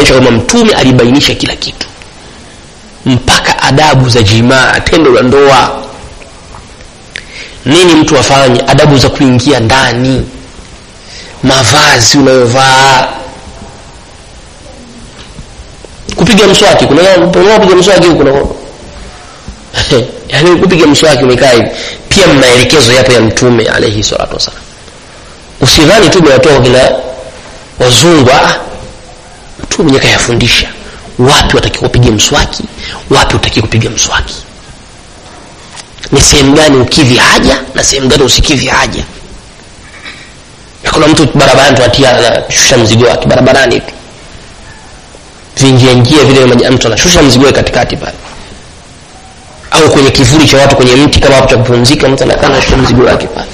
kuonyesha kwamba mtume alibainisha kila kitu mpaka adabu za jimaa tendo la ndoa nini mtu afanye adabu za kuingia ndani mavazi unayovaa kupiga mswaki kuna kupiga mswaki kuna yaani kupiga mswaki umekaa hivi pia maelekezo yapo ya mtume alayhi salatu wasalam usidhani tu umewatoa kina wazungu ah mtume mwenyewe kayafundisha wapi watakiwa kupiga mswaki wapi utakiwa kupiga mswaki ni sehemu gani ukidhi haja na sehemu gani usikidhi haja kuna mtu barabarani tunatia anashusha mzigo wake barabarani tu vingia njia vile mtu anashusha mzigo wake katikati pale au kwenye kivuli cha watu kwenye mti kama hapo cha kupumzika mtu anakaa anashusha mzigo wake pale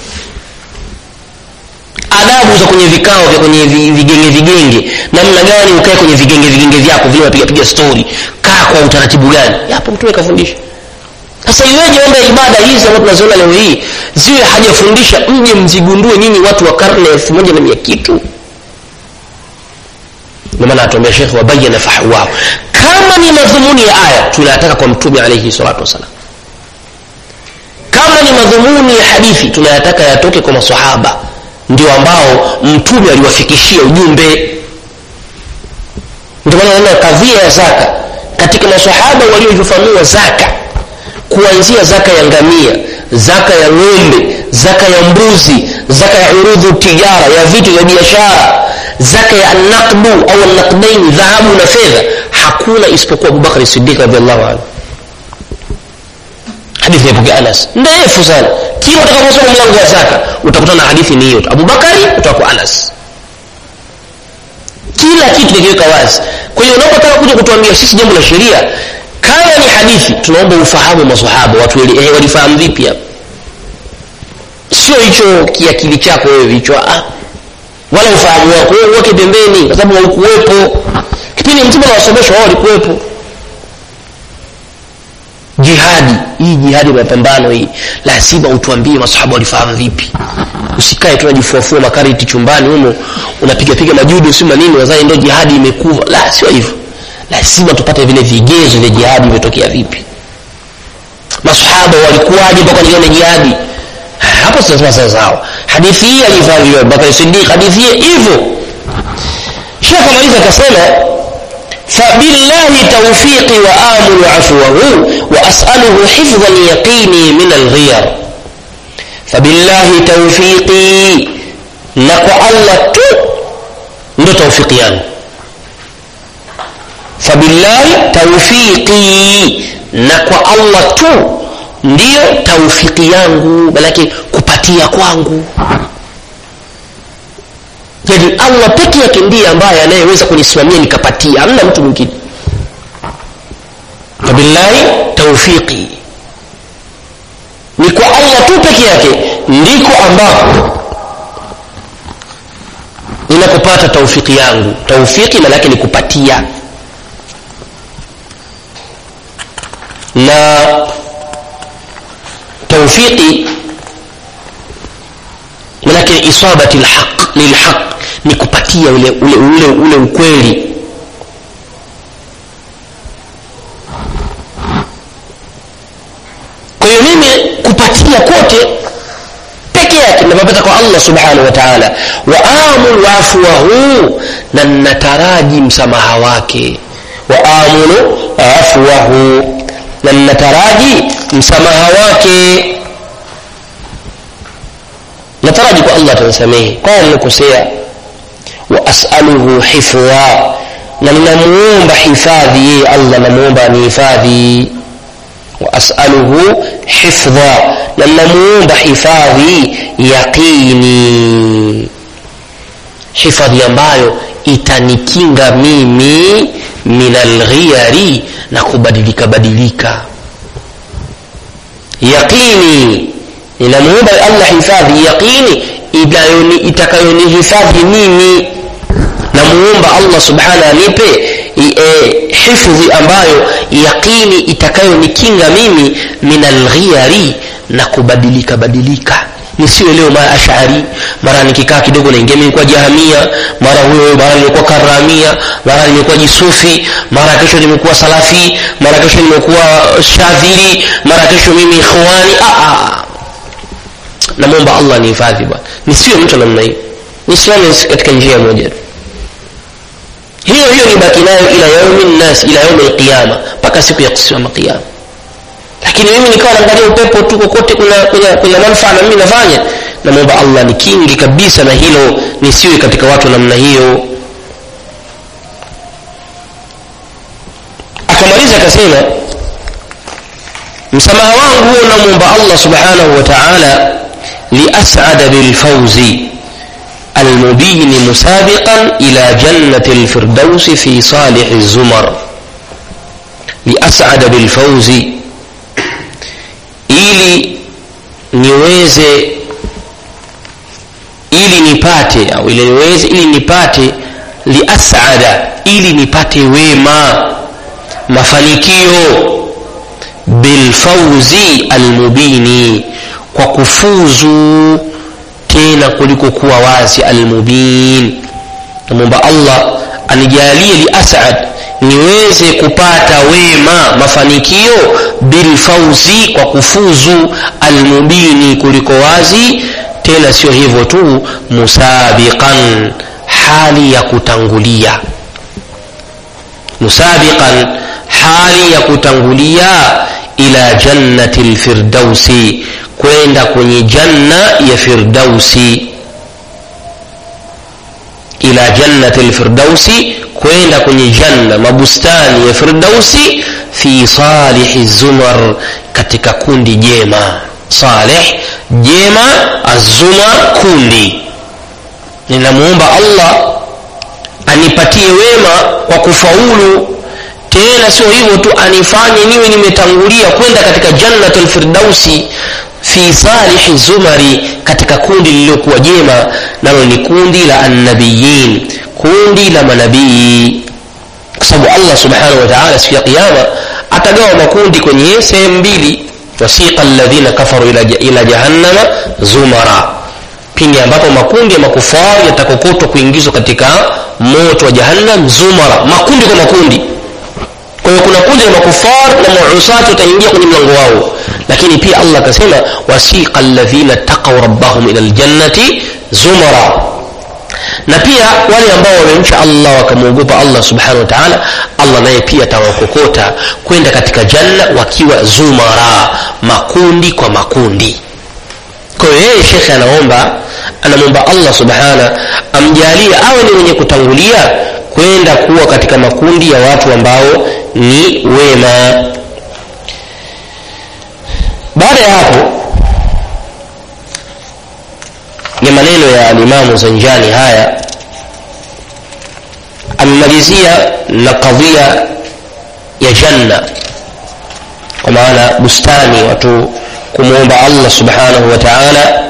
adabu za kwenye vikao vya kwenye vigenge vigenge namna gani ukae kwenye vigenge vigenge vyako vile unapiga piga story kaa kwa utaratibu gani hapo mtume kafundisha sasa iweje omba ibada hizi ambazo tunaziona leo hii ziwe hajafundisha mje mzigundue nyinyi watu wa karne elfu moja na mia kitu ndio maana atuambia shekhe wabayana fahwao kama ni madhumuni ya aya tunayataka kwa mtume alaihi salatu wassalam kama ni madhumuni ya hadithi tunayataka yatoke kwa masahaba ndio ambao mtume aliwafikishia ujumbe ndio maana naona kadhia ya zaka katika masahaba walioifafanua zaka kuanzia zaka ya ngamia zaka ya ng'ombe zaka ya mbuzi zaka ya urudhu tijara ya vitu vya biashara zaka ya naqdu au naqdaini dhahabu na fedha hakuna isipokuwa abubakari sidiq radiallahu anhu hadithi yapokea anas ndefu sana kila utakaposoma mlango wa zaka utakutana na hadithi ni hiyo abubakari utakuwa anas kila kitu kikiweka wazi kwa hiyo unapotaka kuja kutuambia sisi jambo la sheria kama ni hadithi tunaomba ufahamu masahaba watu eh, walifahamu vipi hapa sio hicho kiakili chako wewe vichwa ah wala ufahamu wako wewe uweke pembeni kwa sababu haukuwepo kipindi mtume anawasomesha wao walikuwepo jihadi hii jihadi mapambano hii lazima utuambie masahaba walifahamu vipi usikae tu unajifuafua makariti chumbani humo unapiga piga majudo si manini wazai ndio jihadi imekuva la sio hivyo lazima tupate vile vigezo vya jihadi vimetokea vipi masahaba walikuwaje mpaka waliona jihadi hapo tunasema sasa sawa hadithi hii alifanya Bakari Siddiq hadithi hii hivyo Sheikh Maliza akasema فبالله توفيقي وآمل عفوه وأسأله حفظ اليقين من الغير فبالله توفيقي نكو الله تو ndo tawfiki yangu fabillahi tawfiqi na kwa allah tu ndiyo taufiki yangu manake kupatia kwangu yani allah peke yake ndiye ambaye anayeweza kunisimamia nikapatia hamna mtu mwingine fabillahi taufiqi ni kwa allah tu peke yake ndiko ambapo ninapopata taufiki yangu taufiki maanake ni kupatia na taufiki manake isabati lhaq lilhaq ni kupatia ule ule ule, ule ukweli kwa hiyo mimi kupatia kote peke yake napapata kwa allah subhanahu wa taala wa amul afwahu na nataraji msamaha wake wa amulu afwahu na nataraji msamaha wake nataraji kwa allah atanisamehe kwaya nimekosea wa asaluhu hifdha na ninamuomba hifadhi yeye allah namuomba anihifadhi wa asaluhu hifdha na ninamuomba hifadhi yaqini hifadhi ambayo itanikinga mimi min alghiyari na kubadilika badilika yaqini ninamuomba allah hifadhi yaqini itakayonihifadhi mimi namuomba allah subhana anipe e, hifdhi ambayo yaqini itakayonikinga mimi min alghiyari na kubadilika badilika nisiwe leo mara ashari mara nikikaa kidogo naingia nimekuwa jahamia mara huyo mara nimekuwa karamia mara nimekuwa jisufi mara kesho nimekuwa salafi mara kesho nimekuwa shadhili mara kesho mimi ikhwani ah, ah. namwomba allah nihifadhi bwana nisiwe mtu namna hiyo nisimame katika njia moja hiyo hiyo nibaki nayo ila yaumi nnas ila yaumi alqiyama mpaka siku ya kusimama qiyama lakini mimi nikawa naangalia upepo tu kokote kuna, kuna, kuna manufaa na mimi nafanya namwomba allah nikingi kabisa na hilo nisiwe katika watu namna hiyo akamaliza akasema msamaha wangu huo namwomba allah subhanahu wa taala liasada bilfauzi المبين مسابقا إلى جنة الفردوس في صالح الزمر لأسعد بالفوز ili niweze ili nipate au ili niweze ili nipate liasada ili nipate wema mafanikio bilfauzi almubini kwa kufuzu tena kuliko kuwa wazi almubin namwomba allah anijalie liasad niweze kupata wema mafanikio bilfauzi kwa kufuzu almubini kuliko wazi tena sio hivyo tu musabiqan hali ya kutangulia musabiqan hali ya kutangulia ila jannati lfirdausi kwenda kwenye janna ya firdausi ila jannati lfirdausi kwenda kwenye janna mabustani ya firdausi fi salihi zumar katika kundi jema salih jema azumar kundi ninamwomba allah anipatie wema kwa kufaulu tena sio hivyo tu anifanye niwe nimetangulia kwenda katika jannatu lfirdausi fi salihi zumari katika kundi lililokuwa jema nalo ni kundi la annabiyin kundi la manabii kwa sababu allah subhanahu wa taala siku ya qiama atagawa makundi kwenye sehemu mbili wasiqa alladhina kafaru ila, ila jahannama zumara pindi ambapo makundi ya makufari yatakokotwa kuingizwa katika moto wa jahannam zumara makundi kwa makundi kwa hiyo kuna kundi la makufar na muusati wataingia kwenye mlango wao lakini pia allah akasema wasiqa alladhina taqaw rabbahum ila ljannati zumara na pia wale ambao wamemcha allah wakamwogopa allah subhanahu wa taala allah naye pia atawakokota kwenda katika janna wakiwa zumara makundi kwa makundi kwa hiyo yeye shekhe anaomba anamwomba allah subhana amjalie awe ni mwenye kutangulia kwenda kuwa katika makundi ya watu ambao ni wema baada ya hapo ni maneno ya alimamu zanjani haya amemalizia na kadhia ya janna kwa maana bustani watu kumwomba allah subhanahu wa taala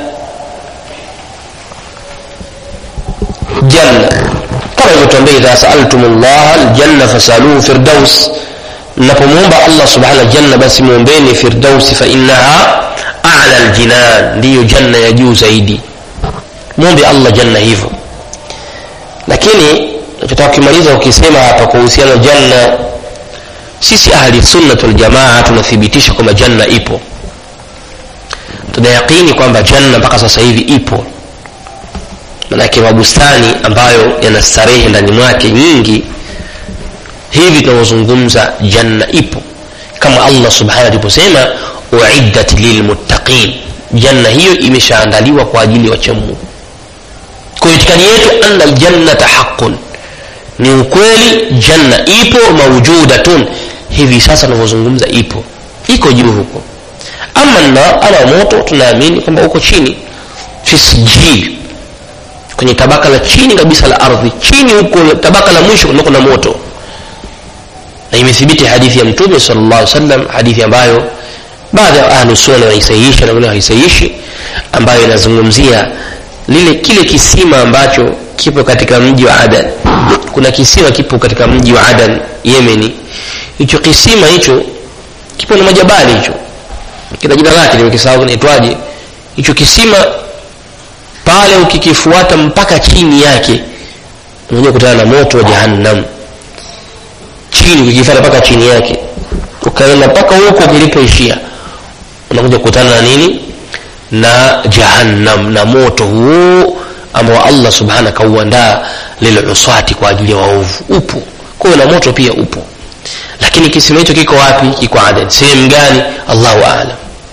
janna kama ilivyotuambia idha saaltum llaha ljanna fasaluhu firdaus mnapomwomba allah subhanahu janna basi mwombeni firdausi fainaha ala ljinan ndiyo janna ya juu zaidi mwombe allah janna hivyo lakini nachotaka ukimaliza ukisema hapa kuhusiana janna sisi ahli sunnat waljamaa tunathibitisha kwamba janna ipo tunayaqini kwamba janna mpaka sasa hivi ipo manake mabustani ambayo yana starehe ndani mwake nyingi hivi tunavyozungumza janna ipo kama allah subhanahu aliposema uiddat lilmuttaqin janna hiyo imeshaandaliwa kwa ajili ya wachamungu kwa itikadi yetu anna ljannata haqun ni ukweli janna ipo maujudatun hivi sasa tunavyozungumza ipo iko juu huko ama nar ala moto tunaamini kwamba uko chini fi sijil kwenye tabaka la chini kabisa la ardhi chini huko tabaka la mwisho kunako na moto na imethibiti hadithi ya mtume sal llah sallam hadithi ambayo baadhi ya ahlu sunna wanaisahihisha na wengine hawaisahihishi ambayo inazungumzia lile kile kisima ambacho kipo katika mji wa adan kuna kisima kipo katika mji wa adan yemeni hicho kisima hicho kipo na majabali hicho kina jina lake nimekisahau kinaitwaje hicho kisima pale ukikifuata mpaka chini yake unakuja kutana na moto wa jahannam chini ukikifuata mpaka chini yake ukaenda mpaka huko kilipoishia unakuja kukutana na nini na jahannam na moto huo ambao allah subhana kauandaa liluswati kwa ajili ya waovu upo kwa hiyo na moto pia upo lakini kisima hicho kiko wapi kiko adan sehemu gani allahu alam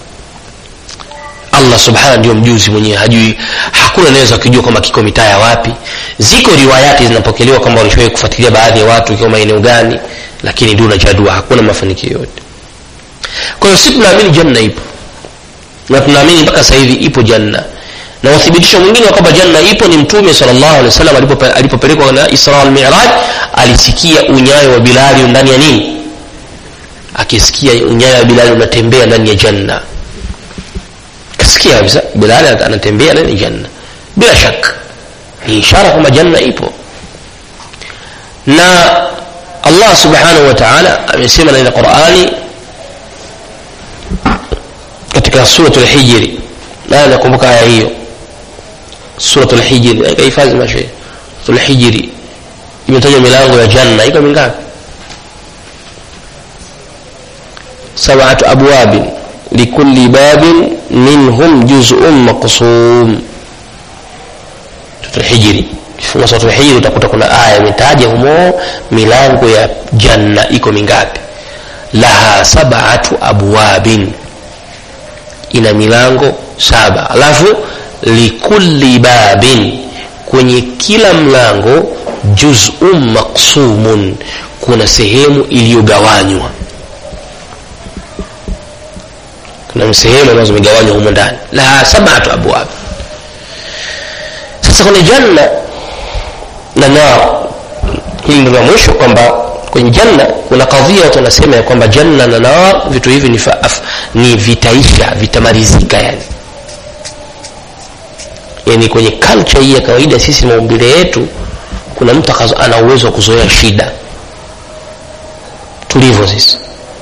allah subhana ndio mjuzi mwenyewe hajui hakuna anaweza kujua kwamba kiko mitaa ya wapi ziko riwayati zinapokelewa kwamba walishawahi kufuatilia baadhi ya watu ikiwa maeneo gani lakini duna jadua hakuna mafanikio yote kwa hiyo si tunaamini janna ipo na tunaamini mpaka sasa hivi ipo janna na uthibitisho mwingine kwamba janna ipo ni mtume sallallahu alaihi wasallam alipopelekwa na isra al miraj alisikia unyayo wa bilali ndani ya nini akisikia unyayo wa bilali unatembea ndani ya janna kasikia kabisa bilali anatembea ndani ya janna bila shaka ni ishara kwamba janna ipo na allah subhanahu wa ta'ala amesema ndani ya qurani katika suratul hijri naye nakumbuka aya hiyo suratul hijri kahifadhi mashe suratul hijri imetaja milango ya janna iko mingapi sab'atu abwabin likulli babin minhum juz'un maqsum suratul hijri kifunga suratul hijri utakuta kuna aya imetaja humo milango ya janna iko mingapi laha sab'atu abwabin ina milango saba alafu likulli babin kwenye kila mlango juzun maksumun kuna sehemu iliyogawanywa kuna sehemu ambazo zimegawanywa humo ndani laha sabatu abwab sasa kwenye janna na nar hili ndio la mwisho kwamba kwenye janna kuna kadhia watu wanasema ya kwamba janna na nar vitu hivi ni, faaf, ni vitaisha vitamalizika yani yani kwenye culture hii ya kawaida sisi maumbile yetu kuna mtu ana uwezo wa kuzoea shida tulivyo sisi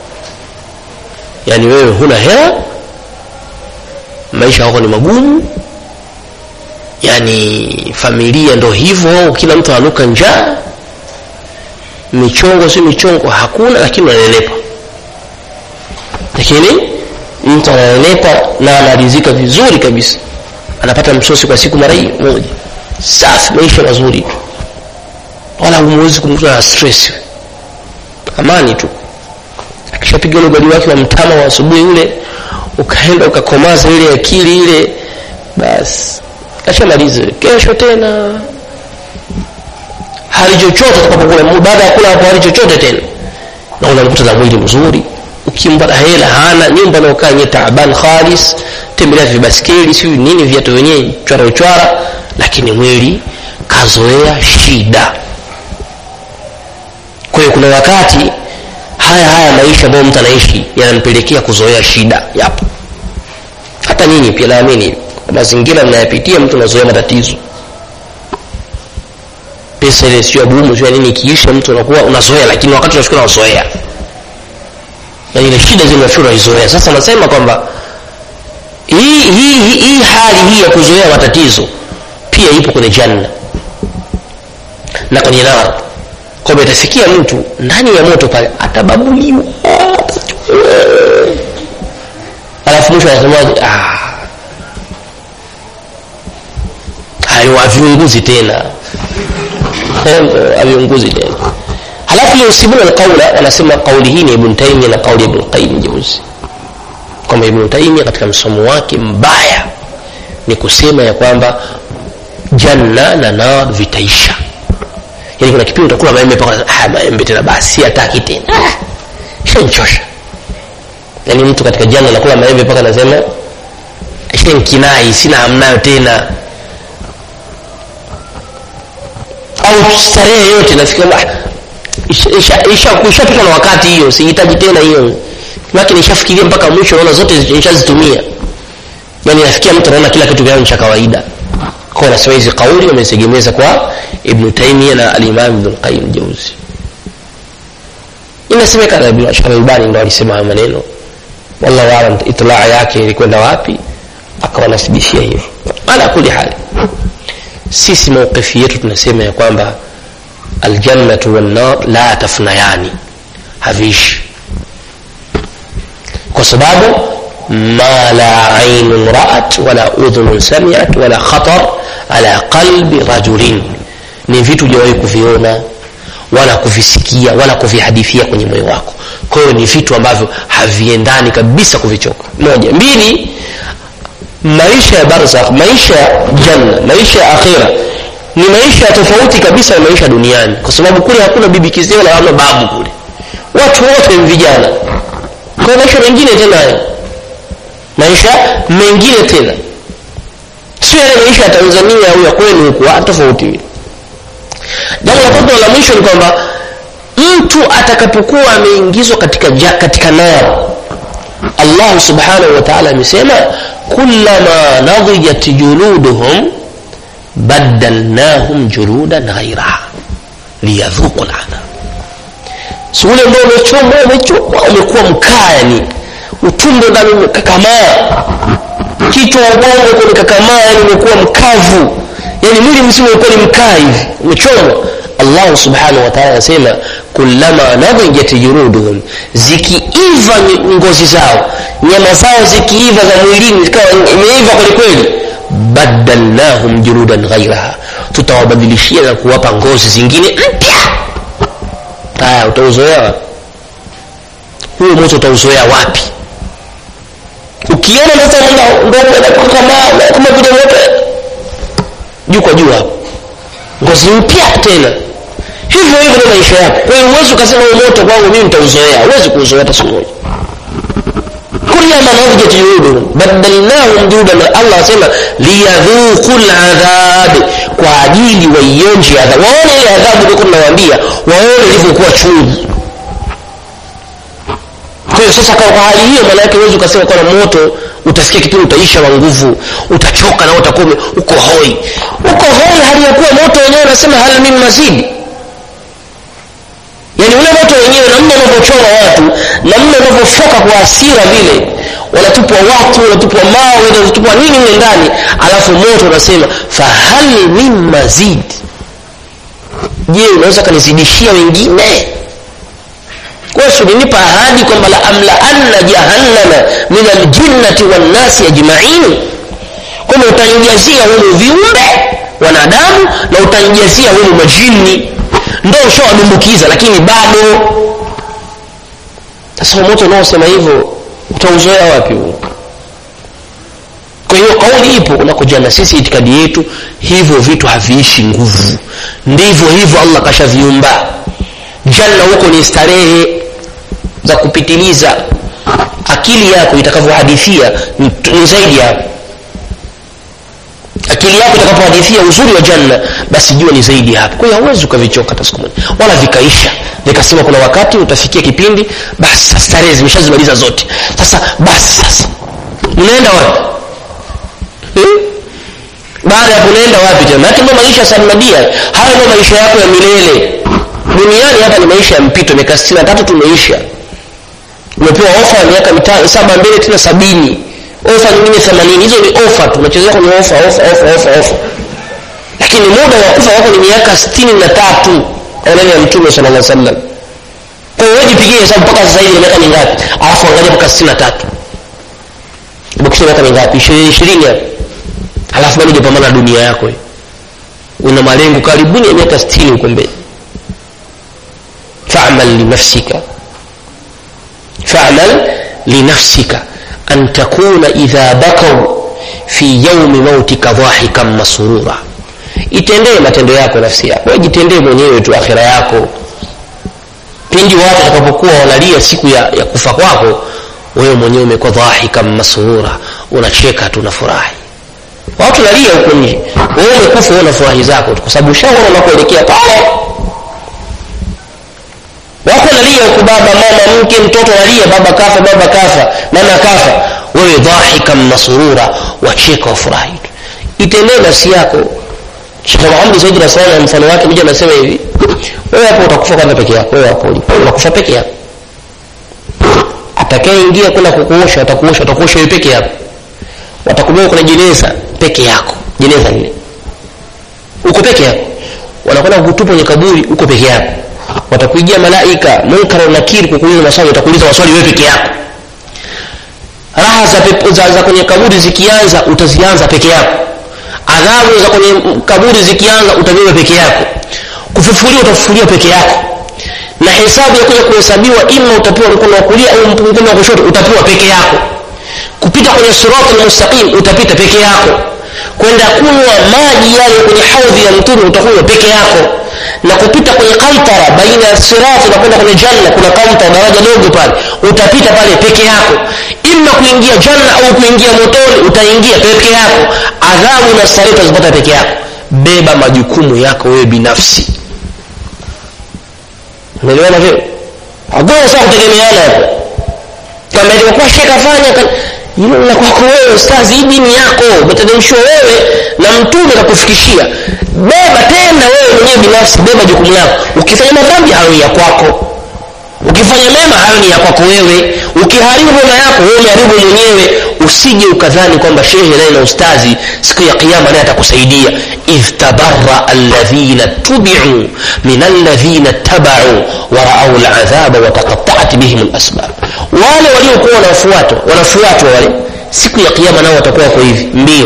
yaani wewe huna hela maisha yako ni magumu yaani familia ndo hivyo kila mtu anuka njaa michongo si michongo hakuna lakini unanenepa lakini mtu ananenepa na anarizika vizuri kabisa anapata msosi kwa siku mara hii moja safi maisha mazuri tu wala humwezi kumkuta na stress amani tu akishapiga ule ugali wake wa mtama wa asubuhi ule ukaenda ukakomaza ile akili ile basi ashamalize kesho tena hali chochote atakapokula baada ya kula hapo hali chochote tena na unamkuta na mwili mzuri ukimpata hela hana nyumba naokaa nye taaban khalis tembelea vibaskeli siu nini viatu wenyewe chwara uchwara lakini mwili kazoea shida kwa hiyo kuna wakati haya haya maisha ambayo mtu anaishi yanampelekea kuzoea shida yapo hata nyinyi pia naamini mazingira mnayapitia mtu anazoea matatizo pesa ile sio bumu sio nini ikiisha mtu unakuwa unazoea lakini wakati unafika unazoea yani ile shida zile unafika unaizoea sasa nasema kwamba hii hii hii hali hii ya kuzoea matatizo pia ipo kwenye janna na kwenye nar kwamba itafikia mtu ndani ya moto pale atababuliwa alafu mwisho anasemaje ah hayo haviunguzi tena haviunguzi tena halafu yusibuna alqaula wanasema kauli hii ni ibn taimia na kauli ya ibn qayyim jauzi kwamba ibn taimia katika msomo wake mbaya ni kusema ya kwamba janna na nar vitaisha yani kuna kipindi utakula maembe mpaka ah maembe tena basi hataki tena ah, shanchosha yani mtu katika janna anakula maembe mpaka anasema shankinai sina hamnayo tena au starehe yote nafika ishapita na wakati hiyo sihitaji tena hiyo make nishafikiria mpaka mwisho naona zote nishazitumia yani nafikia mtu anaona kila kitu vyao cha kawaida kwa nasema hizi kauli wameziegemeza kwa ibn taimia na alimam ibn qayyim jauzi inasemekana ibn ashar albani ndo alisema hayo maneno wallahu alam itlaa yake ilikwenda wapi akawanasibishia hivyo ala kuli hali sisi mauqifi yetu tunasema ya kwamba aljannatu wannar la tafnayani haviishi kwa sababu ma la ainun raat wala udhunun samiat wala khatar ala qalbi rajulin ni vitu hujawahi kuviona wala kuvisikia wala kuvihadithia kwenye moyo wako kwa hiyo ni vitu ambavyo haviendani kabisa kuvichoka moja mbili maisha ya barzakh maisha ya janna maisha ya akhira ni maisha tofauti kabisa na maisha duniani kwa sababu kule hakuna bibi kizee wala hamna babu kule watu wote ni vijana kwa maisha mengine tena hayo maisha mengine tena sio yale maisha ya tanzania au ya kwenu huku tofauti jambo la tatu la mwisho ni kwamba mtu atakapokuwa ameingizwa katika, ja, katika nar allah subhanahu wa taala amesema kullama nadijat juluduhum badalnahum juludan ghairaha liyadhuqu ladhab si ule ambao umechomwa umechomwa umekuwa mkaa yani utumbo ndani umekakamaa kichwa ubongo uko umekakamaa yani umekuwa mkavu yani mwili mzima ulikuwa ni mkaa hivi umechomwa allah subhanahu wa taala anasema kullama nadijat juruduhum zikiiva ngozi zao nyama zao zikiiva za mwilini zikawa imeiva kwelikweli badalnahum juludan ghairaha tutawabadilishia na kuwapa ngozi zingine mpya haya utauzoea wapi huo moto utauzoea wapi ukiona sasa kama kama vile moto juu kwa juu hapo ngozi mpya tena hivyo hivyo ndio maisha yako kwa hiyo huwezi ukasema huu moto kwangu mimi nitauzoea huwezi kuuzoea hata siku moja kullama nadijat juluduhum badalnahum juludan allah asema liyadhuqu ladhab kwa ajili waionje adhabu waone ile adhabu ndio tunawaambia waone ilivyokuwa chungu kwa hiyo sasa kwa hali hiyo maana yake huwezi ukasema kwa moto utasikia kipindi utaisha wa nguvu utachoka na utakuwa uko hoi uko hoi hali ya kuwa moto wenyewe unasema hal min mazidi yani ule moto wenyewe namna unavyochoma watu namna unavyofoka kwa hasira vile wanatupwa watu wanatupwa mawe wanatupwa nini mle ndani alafu moto unasema fahal min mazid je unaweza kanizidishia wengine kwa ulinipa ahadi kwamba la amla anna jahannama min aljinnati wannasi ajmain kwamba utanijazia humu viumbe wanadamu na utanijazia humu majini ndo ushawadumbukiza lakini bado sasa moto unaosema hivyo utauzoea wapi huo kwa hiyo kauli ipo kunako jana sisi itikadi yetu hivyo vitu haviishi nguvu ndivyo hivyo allah kashaviumba janna huko ni starehe za kupitiliza akili yako itakavyohadithia ni zaidi hapo akili yako itakapohadithia uzuri wa janna basi jua ni zaidi hapo kwa hiyo hauwezi ukavichoka hata siku moja wala vikaisha nikasema kuna wakati utafikia kipindi basi starehe zimeshazimaliza zote sasa basi sasa unaenda wapi hmm? baada ya kunaenda wapi tena maake ndo maisha sarmadia haya ndo maisha yako ya milele duniani hapa ni maisha ya mpito miaka sitini na tatu tumeisha umepewa ofa ya miaka mitano saba mbele tena sabini ofa nyingine themanini hizo ni ofa tu unachezea kwenye ofa ofa ofa ofa ofa lakini muda wa kufa wako ni miaka sitini na tatu maneno ya mtume sala llah sallam kwa hiyo jipigie hesabu mpaka sasa hivi miaka mingapi alafu angalia mpaka sitini na tatu bakisha miaka mingapi ishirini hapo alafu bado hujapambana na dunia yako una malengo karibuni ya miaka sitini huko mbele famal linafsika famal linafsika an takuna idha bakau fi yaumi mautika dhahikan masurura itendee matendo yako nafsi yako wewe jitendee mwenyewe tu akhira yako pindi watu watakapokuwa wanalia siku ya, ya kufa kwako wewe mwenyewe umekuwa dhahikan masurura unacheka tu unafurahi watu nalia huko nje wewe umekufa wewe unafurahi zako tu kwa sababu ushaona unakoelekea pale wako nalia huku baba mama mke mtoto nalia baba kafa baba kafa mama kafa wewe dhahikan masurura wacheka wafurahi tu itendee nafsi yako Sheikh Muhammad Said Rasulullah mfano wake mmoja anasema hivi wewe hapo utakufa kwanza peke yako wewe hapo unakufa peke yako atakayeingia kwenda kukuosha atakuosha atakuosha wewe peke yako watakubeba kwenye jeneza peke yako jeneza lile uko peke yako wanakwenda kukutupa kwenye kaburi uko peke yako watakuijia malaika munkar na nakiri kukuuliza maswali watakuuliza maswali wewe peke yako raha za, pepo, za, za kwenye kaburi zikianza utazianza peke yako adhabu za kwenye kaburi zikianza utabeba peke yako kufufuliwa utafufuliwa peke yako na hesabu ya kuja kuhesabiwa ima utapewa mkono wa kulia au mkono wa kushoto utapewa peke yako kupita kwenye sirati almustaqim utapita peke yako kwenda kunywa maji yale kwenye haudhi ya mtume utakunywa peke yako na kupita kwenye kautara baina ya sirati na kwenda kwenye janna kuna kautara daraja dogo pale utapita pale peke yako ima kuingia janna au kuingia motoni utaingia peke yako adhabu na starehe utazipata peke yako beba majukumu yako wewe binafsi unaelewana vile hakuna saa kutegemeana hapo kama ilivyokuwa shekh afanya hilo la kwako wewe ustazi hii dini yako umeteremshwa wewe na mtume kakufikishia beba tena wewe mwenyewe binafsi beba jukumu lako ukifanya madhambi hayo ni ya kwako ukifanya mema hayo ni ya kwako wewe ukiharibu mema yako wewe umeharibu mwenyewe usije ukadhani kwamba shehe naye na ustazi siku ya kiyama naye atakusaidia idh tabarra alladhina tubiu min alladhina tabau waraau ladhaba wataqataat bihim lasbab wale waliokuwa wanafuatwa wanafuatwa wale siku ya kiyama nao watakuwa wako hivi mbio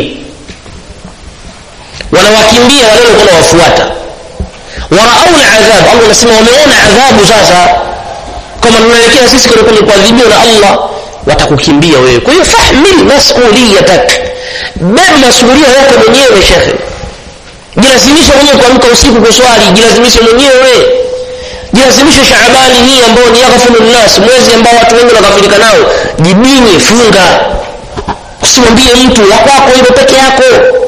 wanawakimbia wale walikuwa wanawafuata waraau ladhab allah anasema wameona adhabu sasa kama tunaelekea sisi kwenye kuadhibiwa na allah watakukimbia wewe kwa hiyo fahmil masuliyatak beba masulia yako mwenyewe shekhe jilazimisha mwenyewe kuamka usiku kuswali jilazimishe mwenyewe jilazimishe shaabani hii ambayo ni yaghfiru nnas mwezi ambao watu wengi wanakafirika nao jibinye funga usimwambie mtu ya kwako hilo peke yako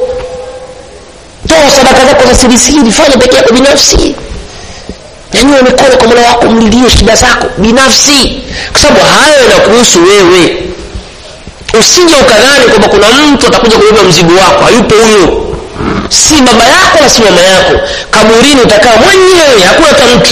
toa sadaka zako za sirisiri fanya peke yako binafsi nyanyua mikono kwa mola wako mlilie shida zako binafsi kwa sababu hayo yanakuhusu wewe usije ukadhani kwamba kuna mtu atakuja kubeba mzigo wako hayupo huyo si baba yako na si mama yako kaburini utakaa mwenyewe hakuna hata mtu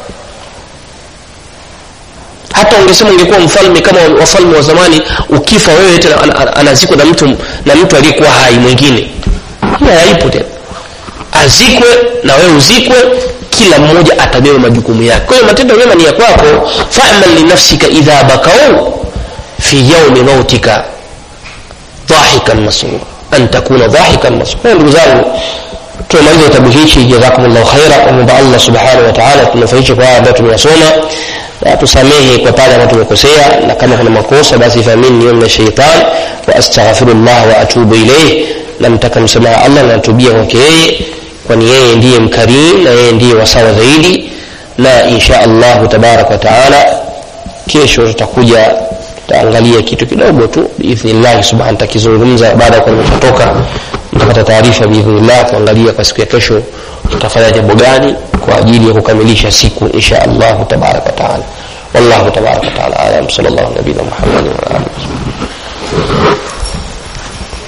hata ungesema ungekuwa mfalme kama wafalme wa zamani ukifa wewe tena anazikwa na mtu na mtu aliyekuwa hai mwingine hiyo haipo tena azikwe na wewe uzikwe kila mmoja atabeba majukumu yake kwa hiyo matendo mema ni ya kwako famal linafsika idha bakau fi yaumi mautika dhahikan masrura an takuna dhahikan masrura ndugu zangu tumaliza kitabu hichi jazakumullahu khaira kwamba allah subhanahu wa taala tunufaishe kwa haya ambayo tumeyasoma na tusamehe kwa pale ambayo tumekosea na kama kuna makosa basi famini niyo mina shaitan wa astaghfirullah wa atubu ilayh namtaka msamaha allah na natubia kwake yeye kwani yeye ndiye mkarim na yeye ndiye wasawa zaidi na insha allahu tabaraka wataala kesho tutakuja tutaangalia kitu kidogo tu biidhnillahi subhana takizungumza baada ya kuwa nimeshatoka mtapata taarifa biidhnillah kuangalia kwa siku ya kesho tutafanya jambo gani kwa ajili ya kukamilisha siku insha allahu tabaraka wataala wallahu tabaraka wataala alam sal llahu nabina muhammadin waalihi